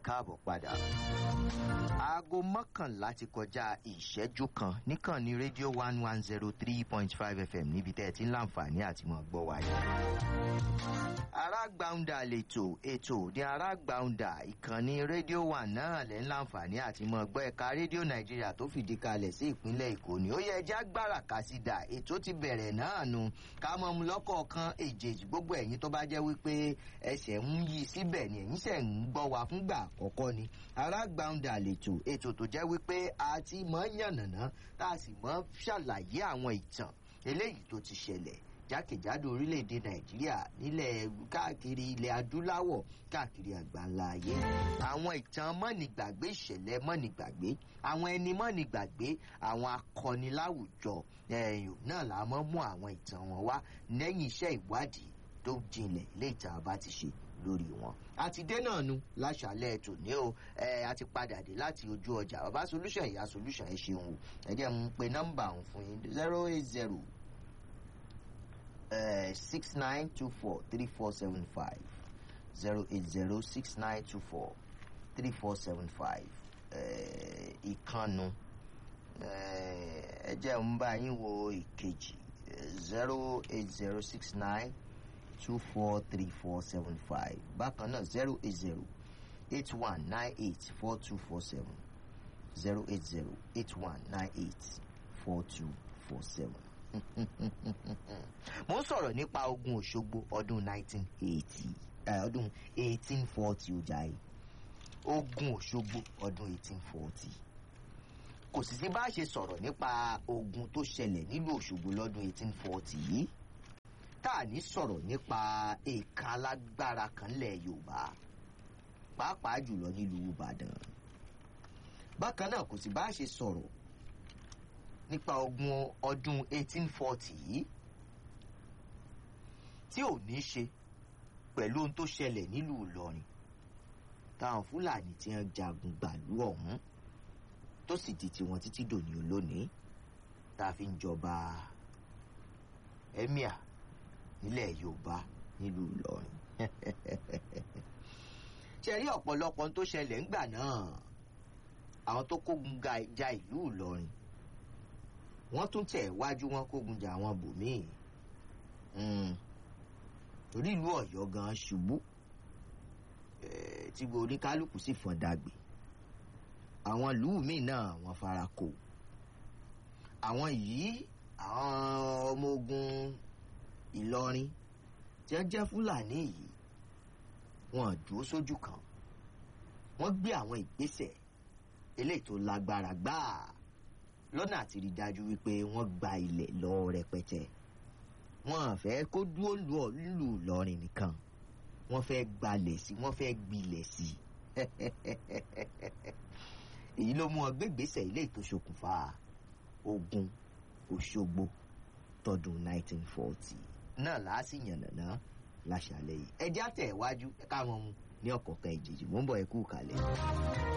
káàbọ̀ padà. aago mọ́kànlá ti kọjá ìṣẹ́jú kan níkànnì rédíò one one zero three point five fm níbi tẹ́ ẹ ti ń láǹfààní àti mọ̀ gbọ́ wáyé. arágbáúndà lètò ètò ní arágbáúndà ìkànnì rédíò one náà lẹ́ ń láǹfààní àti mọ̀ gbọ́ ẹ̀ka rédíò nàìjíríà tó fìdí kalẹ̀ sí ìpínlẹ̀ èkó ni ó yẹ ẹja gbára kásídà ètò ti bẹ̀rẹ̀ náà nu ká mọ̀ mu lọ́kọ̀ọ̀kan èjèèjì gbogbo ẹ̀yìn tó bá jẹ́ wípé ẹsẹ̀ ń yí síbẹ̀ ni ẹ̀yìn sẹ̀ ń gbọ́ wa fúngbà àkọ́kọ́ ni arágbáúndà lètò ètò tó jẹ́ wípé a ti mọ̀ yànnàná tá a sì mọ̀ ṣàlàyé àwọn ìtàn eléyìí tó ti ṣẹlẹ̀ jákèjádò orílẹ̀-èdè nàìjíríà nílẹ̀ káàkiri ilẹ̀ adúláwọ̀ káàkiri àgbáńlá ayé àwọn ìtàn mọ́nìgbàgbé ìṣẹ̀lẹ̀ mọ́nìgbàgbé àwọn ẹni mọ́nìgbàgbé àwọn akọni láwùjọ ẹ̀yìn náà là á mọ́ mú àwọn ìtàn wọn wá lẹ́yìn iṣẹ́ ìwádìí tó jinlẹ̀ ilé ìtàn bá ti ṣe lórí wọn. a ti dé náà nu láṣàlẹ̀ tòní o ẹ a ti padà dé láti ojú ọjà bàbá solution ìyá solution ẹ ṣeun o ẹ jẹ́ n pe nọ́mbà òun fún yín zero eight zero six nine two four three four seven five zero eight zero six nine two four three four seven five ìkànnù ẹ jẹ́ n bá yín wo ìkejì zero eight zero six nine two four three four seven five bákan náà zero eight zero eight one nine eight four two four seven zero eight zero eight one nine eight four two four seven. mo ń sọ̀rọ̀ nípa ogun òṣogbo ọdún nineteen eighty ọdún eighteen forty ọjà yìí ogun òṣogbo ọdún eighteen forty kò sì sí bá a ṣe sọ̀rọ̀ nípa ogun tó ṣẹlẹ̀ nílùú òṣogbo lọ́dún eighteen forty yìí tá a ní sọ̀rọ̀ nípa èèkàn alágbára kan lẹ̀ yorùbá pàápàá jùlọ nílùú ìbàdàn bákan náà kò sì bá a ṣe sọ̀rọ̀ nípa ogun ọdún 1840 yìí tí ò ní ṣe pẹ̀lú ohun tó ṣẹlẹ̀ nílùú ìlọrin táwọn fúlàní tí wọ́n jagun gbàlú ọ̀hún tó sì di tiwọn títí dòní olónìí tá a fi ń jọba emir nílẹ̀ yorùbá nílùú ìlọrin ṣe rí ọ̀pọ̀lọpọ̀ tó ṣẹlẹ̀ ńgbà náà àwọn tó kógun ja ìlú ìlọrin wọ́n tún tẹ̀ wájú wọn kógun jà àwọn bòmíì torí ìlú ọ̀yọ́ gan ṣubú tí oníkálukú sì fọ́n dàgbé àwọn ìlú míì náà wọ́n fara kò àwọn yìí àwọn ọmọ ogun ìlọrin tí wọ́n jẹ́ fúlàní yìí wọ́n dúró sójú kan wọ́n gbé àwọn ìgbésẹ̀ eléyìí tó lágbára gbáà lọ́nà àti rí dájú wípé wọ́n gba ilẹ̀ lọ rẹpẹtẹ wọ́n fẹ́ kó dúró lù lọ́rin nìkan wọ́n fẹ́ gbalẹ̀ sí wọ́n fẹ́ gbilẹ̀ sí èyí ló mú ọ gbégbèsè ilé ètò ṣokùnfà ogun òṣogbo tọdún 1940 náà láàsì yànnàná láṣàlẹ̀ yìí ẹjẹ́ àtẹ̀wájú káwọn mu ní ọ̀kọ̀ọ̀kan ìjèjì mò ń bọ̀ ẹ kú kalẹ̀.